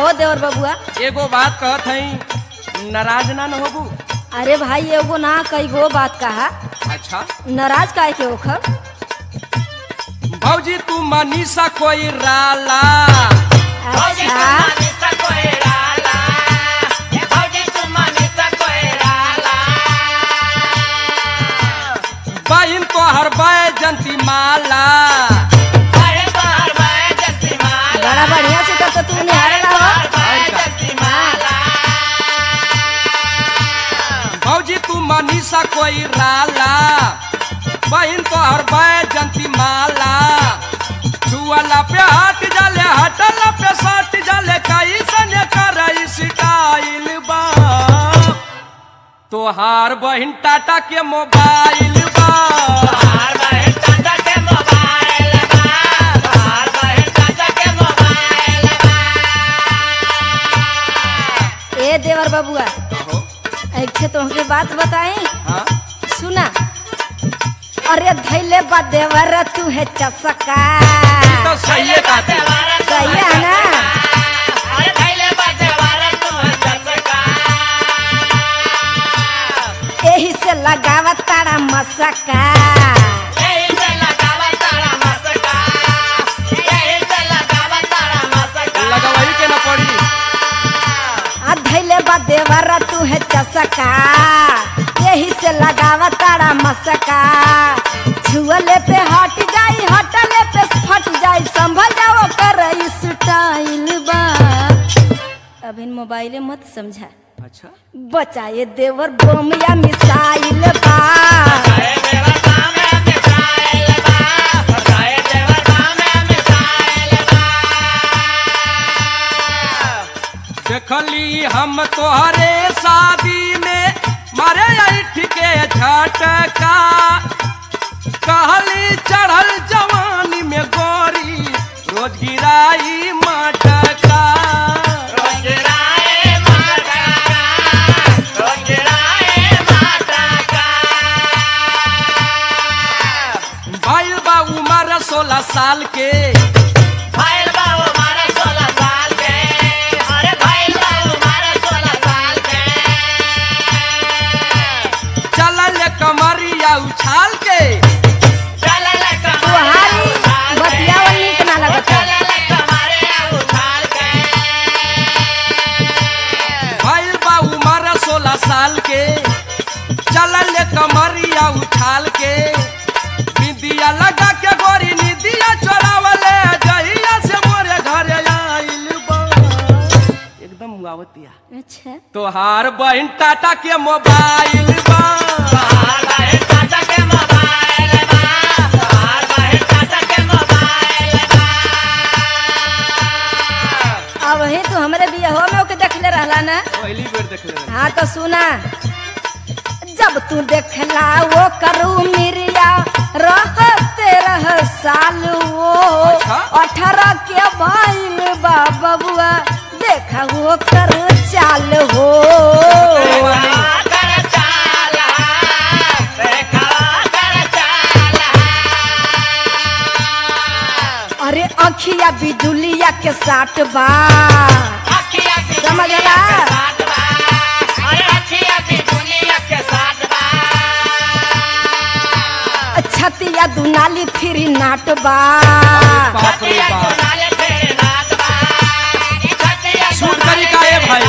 हो देवर बबुआ एगो बात कहत हई नाराज ना न होबू अरे भाई एगो ना कई गो बात कहा अच्छा नाराज काहे के ओखर भौजी तू मनीषा कोई राला अच्छा बहिन तो हर जंती माला बड़ा बढ़िया से तब तो तू निहारला हो भौजी तू मनीषा कोई राला बहिन तो हर जंती माला छुअला पे हाथ जाले हटला पे सट जाले कई सने करई स्टाइल बा तोहार बहिन टाटा के मोबाइल बा ए देवर बबुआ एक छे तोहके बात बताई हाँ सुना अरे धैले बा देवर तू है चसका तो सही है काती सही है ना यही से लगावा तारा मसका लगवाई के ना पड़ी आ धैले बा देवर तू है चसका यही से लगावा तारा मसका छुअले पे हट जाई हटले पे फट जाई संभल जाओ कर स्टाइल बा अभी मोबाइले मत समझा अच्छा बचाए देवर बम या मिसाइल बा देखली हम तोहरे शादी में मारे ऐठ के झटका कहली चढ़ल जवानी में गोरी रोज गिराई मटका भाई बा उम्र सोलह साल के चलल कमरिया उछाल के तुहारी बतियावल नीक ना लगता भाई बा उम्र सोलह साल के चलल कमरिया उछाल के निदिया लगा के गोरी निदिया चोरावले जहिया से मोरे घरे आइल बा एकदम मुआवतिया अच्छा तोहार बहन टाटा के मोबाइल बा अब वही तू हमरे बियाहो में ओके देखले रहला ना पहली बेर देख ले हाँ तो सुना जब तू देखला वो करू मिरिया रहते रह साल वो अच्छा। अठारह के भाईल बा बबुआ देखा वो करू चाल हो अरे अखिया बिजुलिया के साट बा समझला छतिया दुनाली फिरी नाट बा बाप रे बाप शूट करी का ए भाई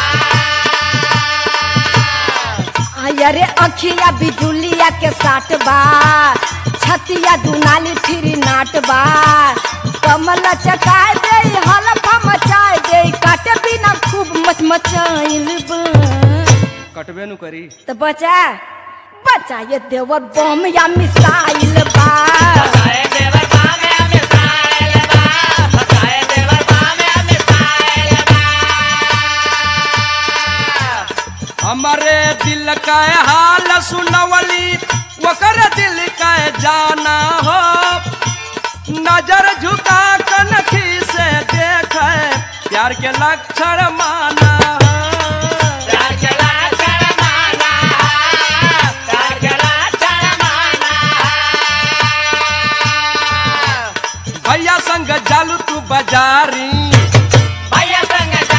अरे अखिया बिजुलिया के साट बा छतिया दुनाली फिरी नाट बा कमल चटाए दे हलफा मचाए दे काटे बिना खूब मचमचाइल बा कटबे नु करी तो बचा बचा ये देवर बम या मिसाइल बा हमारे दिल का हाल सुनवली ओकर दिल का जाना हो नजर झुका कनखी से देख प्यार के लक्षण माना हो भैया संग जालू तू बाजारी भैया संग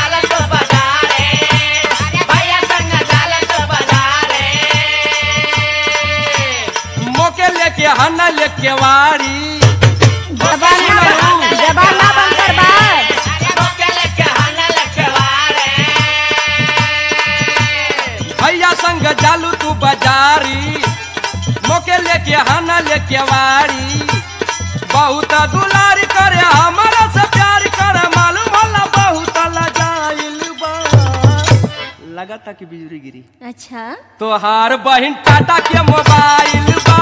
केवाड़ी बहुत दुलार करे हमारा से प्यार करे मालूम होला बहुत लजाइल बा लगाता कि बिजली गिरी अच्छा तोहार बहिन टाटा के मोबाइल बा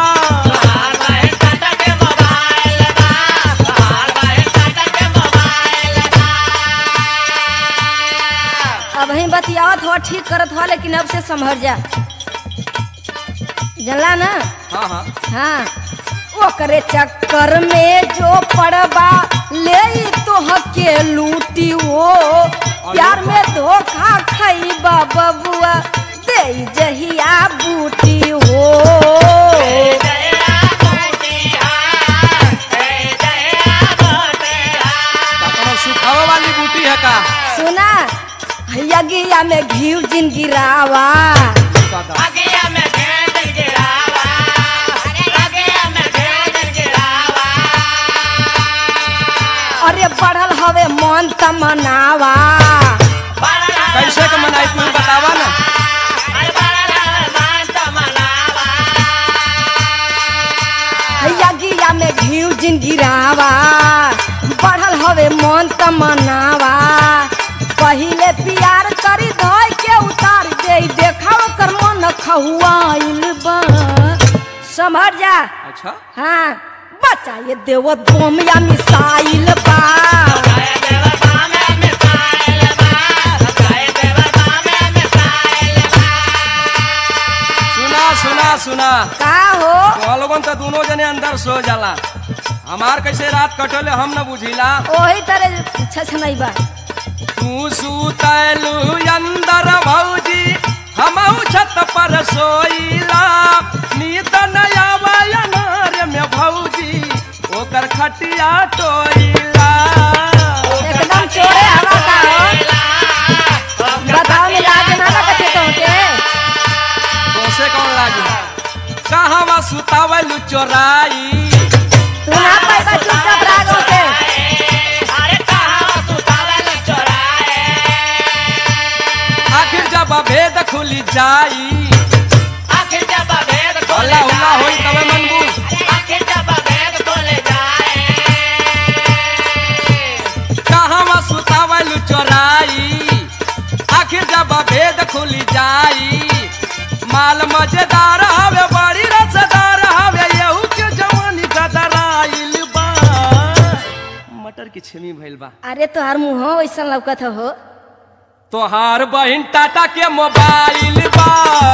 अब ही बतियावत हो ठीक करत हो लेकिन अब से संभर जा जानला ना हाँ हाँ हाँ ओकरे चक्कर में जो पड़बा ले तो के लूटी हो प्यार में धोखा खैबा बबुआ दे जहिया बूटी हो का सुखावे वाली बूटी है का सुना यगिया में घी जिन गिरावा अरे बढ़ल हवे मन तमनावा कैसे के मनाई तू बतावा ना यगिया में घी जिन गिरावा बढ़ल हवे मन तमनावा पहिले प्यार करी धोय के उतार दे देखा ओकर मन खहुआइल बा समझ जा अच्छा हाँ बच्चा ये देव बम या मिसाइल बा सुना सुना सुना का हो तो लोगन तो दोनों जने अंदर सो जाला हमार कैसे रात कटले हम न बुझिला ओही तरह छछ नहीं बा तू सुतलू अंदर भौजी हम छत पर सोईला नींद नया वयनार में भौजी ओकर खटिया टोईला एकदम चोरे हवा का हो बताओ में लाज ना लगते तो के तोसे कौन लागी कहवा सुतावलू चोराई तू ना पैसा चुपचाप रागो से आखिर जब भेद खुली जाई हल्ला हुल्ला होई तबे मनबू कहवा सुतावलू चोराई आखिर जब भेद खुली जाई माल मजेदार हवे बड़ी रसदार हवे यहू के जवानी गदराइल बा मटर की छेमी भइल बा अरे तोहार मुँह वैसा लौकत हो तोहार बहिन टाटा के मोबाइल बा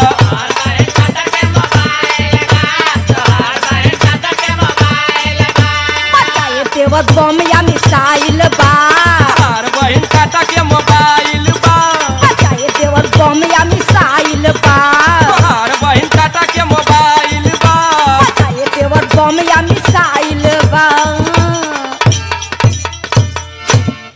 बताए देवत बम या मिसाइल बा तोहार बहिन टाटा के मोबाइल बा बताए देवत बम या मिसाइल बा तोहार बहिन टाटा के मोबाइल बा बताए देवत बम या मिसाइल